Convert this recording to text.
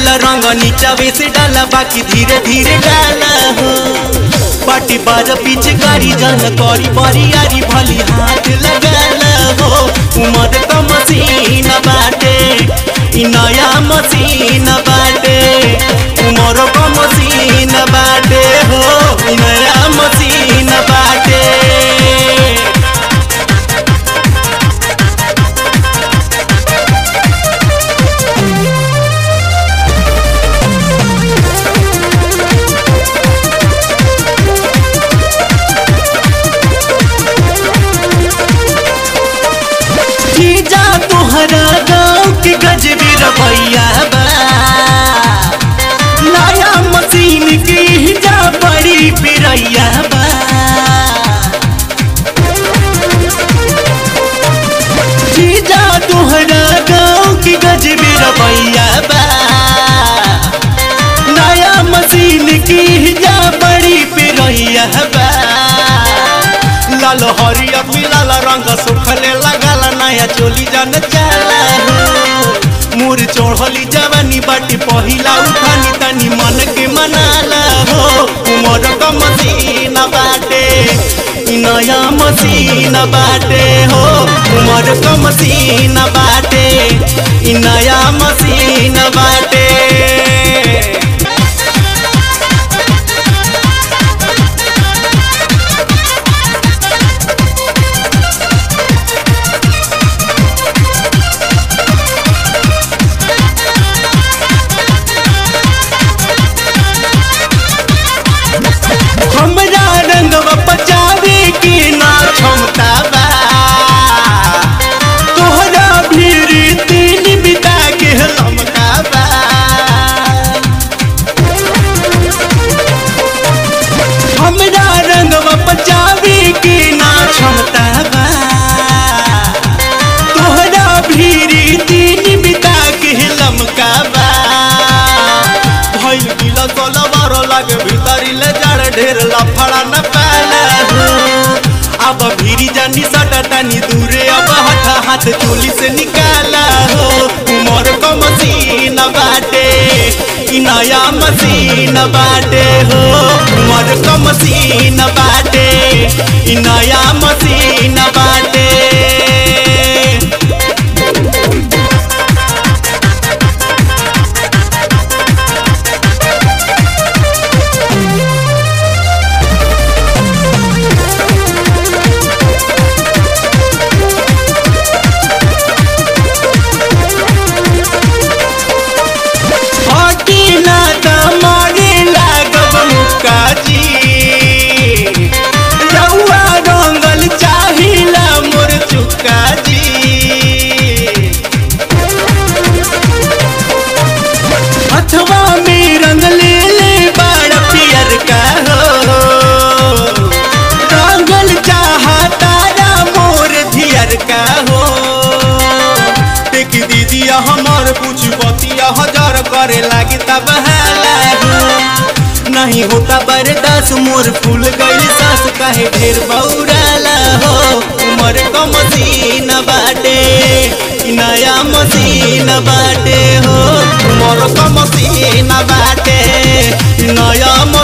डाला रंग नीचा से डाला बाकी धीरे धीरे डाला हो पाटी बाज पीछे गाड़ी जान करी बरियारी भली हाथ लगाला हो उमर का मशीन बाटे इ नया मशीन बाटे उमर का मशीन बाटे हो इ नया मशीन बाटे जीजा तोहरा गाँव के गजबी रवैया बा नया मशीन की जा बड़ी पिरैया बा जीजा तोहरा गाँव के गजबी रवैया बा नया मशीन की जा बड़ी पिरैया बा लाल हरिया मिलाल रंग सुखले लगाल नया चोली जान जाला हो मोर चढ़ली जवानी बाटी पहिला उठानी तनी मन के मनाला हो उमर का मशीन बाटे इ नया मशीन बाटे हो उमर का मशीन बाटे इ नया मशीन बाटे हमरा रंगवा पचावे के ना क्षमता बा तोहरा भीड़ तीन बिता के लमका बा हमरा रंगवा पचावे के ना क्षमता बा तोहरा भीड़ तीन बिता के लमका बा भइल गिला सोला बारो लागे भीतरी ले जाड़ ढेर लफड़ा न पाला हो अब भीरी जानी सटा तानी दूरे अब हटा हाथ चोली से निकाला हो उमर को मशीन बाटे इ नया मशीन बाटे हो उमर को मशीन बाटे इ नया मशीन बाटे हटी ना त मारे लागब मुक्काजी रउआ रंगल चाहिला मोर चुक्काजी अथवा में रंग ले ले बड़ा पियर का हो रंगल चाहा तारा मोर धियर का हो देख दीदिया हमार कुछ बतिया हजार करे लागी तब हाला हो नहीं होता बर्दाश्त मोर फूल गई सास काहे ढेर बौराला हो उमर का मशीन बाटे इ नया मशीन बाटे हो उमर का मशीन बाटे इ नया